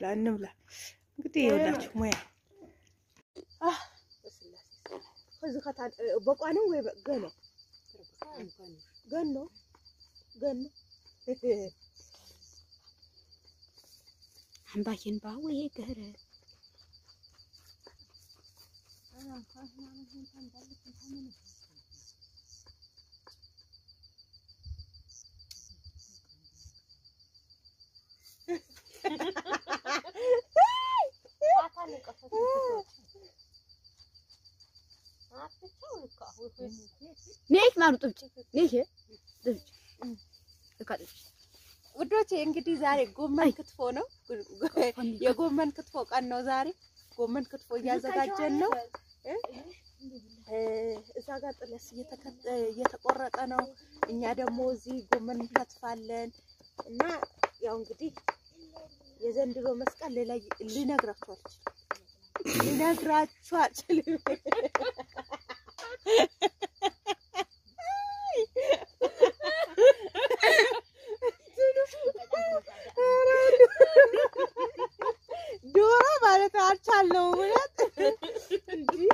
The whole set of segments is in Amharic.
እንብላ። እንግዲህ ይኸውላችሁ ሙያ በቋንም ወይ ገኖ ገኖ ገኖ አምባዬን ባወይ ገረ ነይ ማሩ ጥብጭ ነይ ጥብጭ እካጥጭ ውዶቼ እንግዲህ ዛሬ ጎመን ክትፎ ነው። የጎመን ክትፎ ቀን ነው ዛሬ። ጎመን ክትፎ እያዘጋጀን ነው። እዛ ጋር ጥለስ እየተቆረጠ ነው። እኛ ደግሞ እዚህ ጎመን እንከትፋለን እና ያው እንግዲህ የዘንድሮ መስቀል ሌላ ልነግራችሁ አልችልም። ልነግራችሁ አልችልም። ዶሮ ማለት አልቻለው እውነት እንዲህ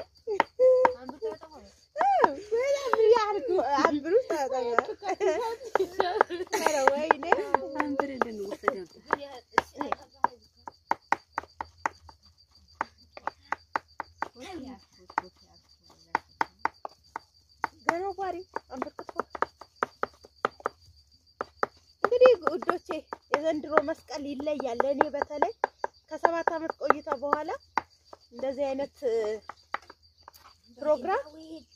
እንግዲህ ውዶቼ የዘንድሮ መስቀል ይለያል። ለእኔ በተለይ ከሰባት ዓመት ቆይታ በኋላ እንደዚህ አይነት ፕሮግራም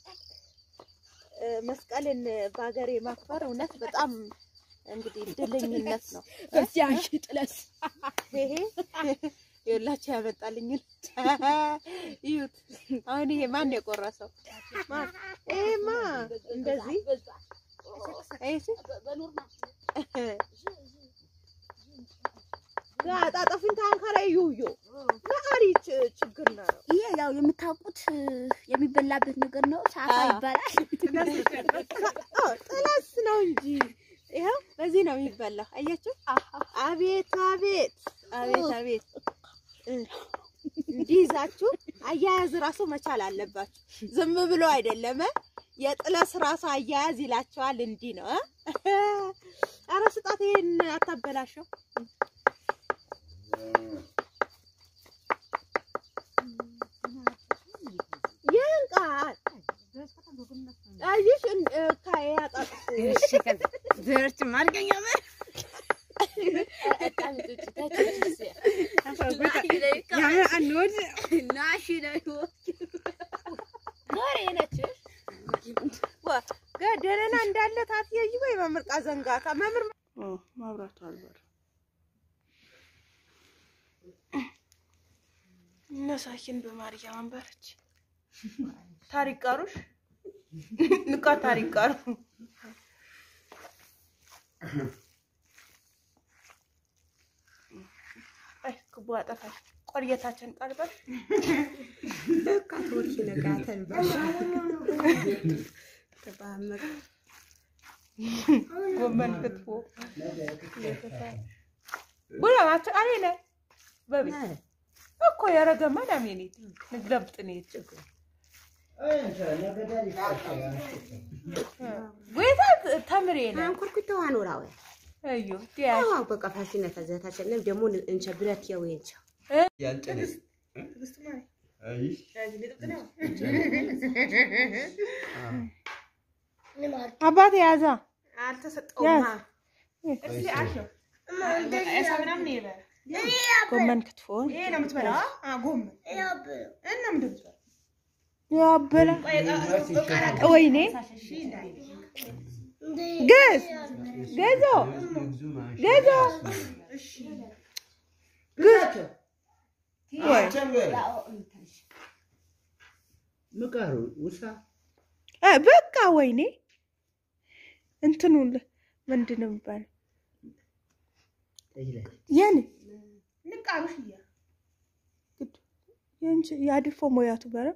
መስቀልን በሀገሬ ማክበር እውነት በጣም እንግዲህ እድለኝነት ነው። እዚያሽ ጥለስ ይሄ የላቸው ያመጣልኝ እዩት። አሁን ይሄ ማን የቆረሰው? ማን? ይሄማ እንደዚህ አጣጠፊን ታንከራ ዩዮ ጋሪ ችግር ነው። ይሄ ያው የምታውቁት የሚበላበት ነገር ነው። ሳፋ ይባላል። ጥለስ ነው እንጂ ይኸው በዚህ ነው የሚበላው። አያችሁ? አቤት አቤት አቤት አቤት! እንዲህ ይዛችሁ አያያዝ ራሱ መቻል አለባችሁ። ዝም ብሎ አይደለም። የጥለስ ራሱ አያያዝ ይላቸዋል። እንዲህ ነው። ኧረ ስጣት፣ ይሄን አታበላሸው። ይንቃል። አየሽ ከያጣጥፉ ዘርች ማርገኛ ደህና እንዳለ ታትየይ ወይ መምርቃ ዘንጋታ መምር ማብራቱ አልበር እነሳኪን በማርያም አንበረች ታሪክ ቀሩሽ ንቃ ታሪክ ቀሩ አይ ክቡ አጠፋሽ ቆርየታችን ቀርበሽ ካቶች ነጋተን ጎመን ክትፎ ቡላ ማት አሬነ በቤ እኮ ያረገማ ዳሜኔት ንግለብጥኔት ጎይታ ተምሬ ነ አንኩርኩቶ አኖራዊ እዩ ዲያሽ አዎ በቃ ፋሲነ ከዘታችንም ደግሞ እንቸ ብረት የወንቸ አባቴ ያዛ አልተሰጠውማ ጎመን ክትፎ ያበላ ወይኔ ገዝ ገዞ ገዞ ምቃሩ ውሳ እ በቃ ወይኔ እንትኑ ምንድን ነው የሚባለው? የኔ ያድፎ ሞያቱ በረ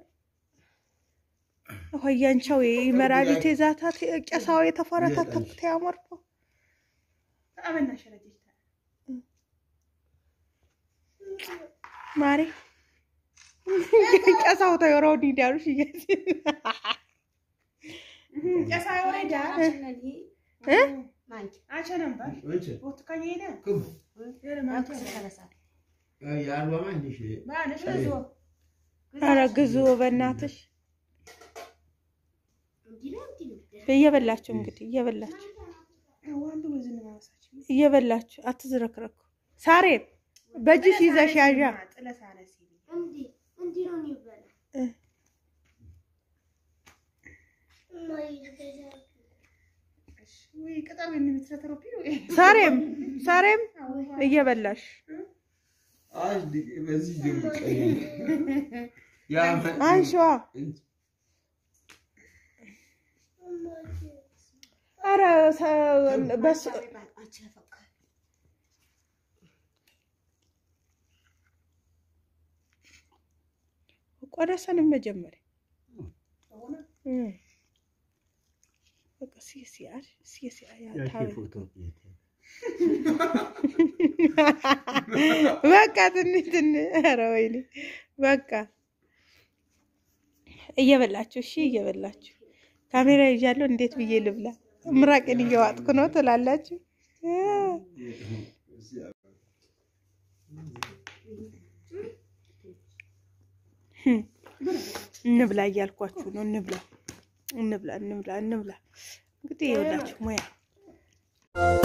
ሆያንቻው ይመራቢት የዛታት ቄሳው የተፈረታተኩት ያመርፎ ማሬ ጨሳው ተወራው ዲዳሩሽ እያዚ እ ኧረ ግዙ በእናትሽ እየበላችሁ እንግዲህ እየበላችሁ እየበላችሁ አትዝረክረኩ። ሳሬም በእጅሽ ይዘሽ ያዣ እ ሳሬም ሳሬም እየበላሽ አንሺዋ። ኧረ ሰ- በሱ ቆረሰንም መጀመሪያ እ በቃ ሲሲአር ሲሲአር ያታበ በቃ ትንሽ ትንሽ ኧረ ወይኔ በቃ እየበላችሁ እሺ፣ እየበላችሁ ካሜራ ይዣለሁ። እንዴት ብዬ ልብላ? ምራቄን እየዋጥኩ ነው ትላላችሁ። እንብላ እያልኳችሁ ነው። እንብላ እንብላ እንብላ እንብላ። እንግዲህ ይኸውላችሁ ሙያ